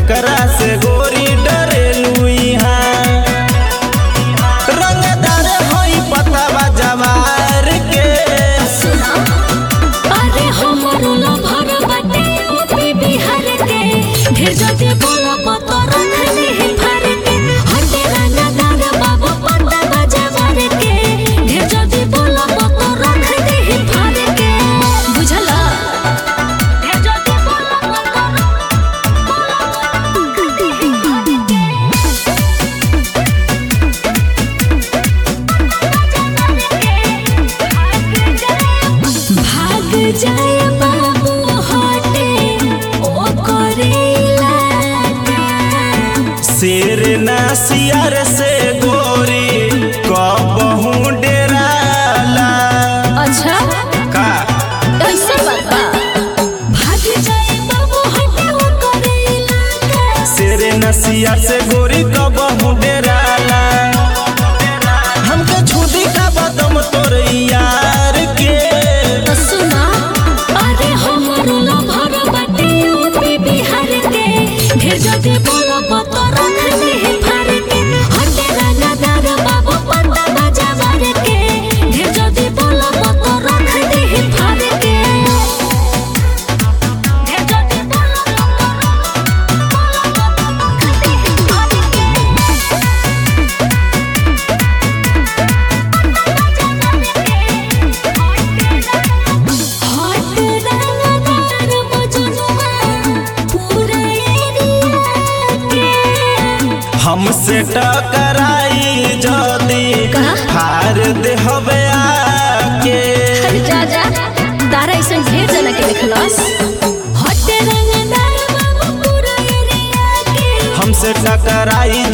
केकरा से गोरी डरेलू इहाँ रंगदार होई पतावा जवार के सुना अरे हमरो लभर बाटे यूपी बिहार के ढेर जदि बोलो पतो रख ले फार के हटे रंगा दाग बाबू पंडा बजावर के ढेर जदि बोलो पतो रख ले फार के बुझला ढेर जदि बोलो पतो भाग जाए बाबू हटे ओ करेला शेर ना सियार से गोरी कबहू डेराला अच्छा का ऐसा बात बा भाग जाए बाबू हटे ओ करेला शेर ना सियार से गोरी कबहू डेराला हमके छुदी का बदम तोर यार के तो सुना अरे हमरो लभर बाटे यूपी बिहार के ढेर जदि बोलो पतो रख ले फार के हटे रंगा दाग बाबू पंडा बजावर के ढेर जदि बोलो पतो रख ले फार के ढेर जदि बोलो पतो रख ले फार के हट रंगदार मजनुआ पूरा एरिया के हमसे टकराई जदी का? हार दे हवे आके जा जा तारा ऐसा ढेर जना के देखलस हट रंगदार बाबू पूरा एरिया के हमसे टकराई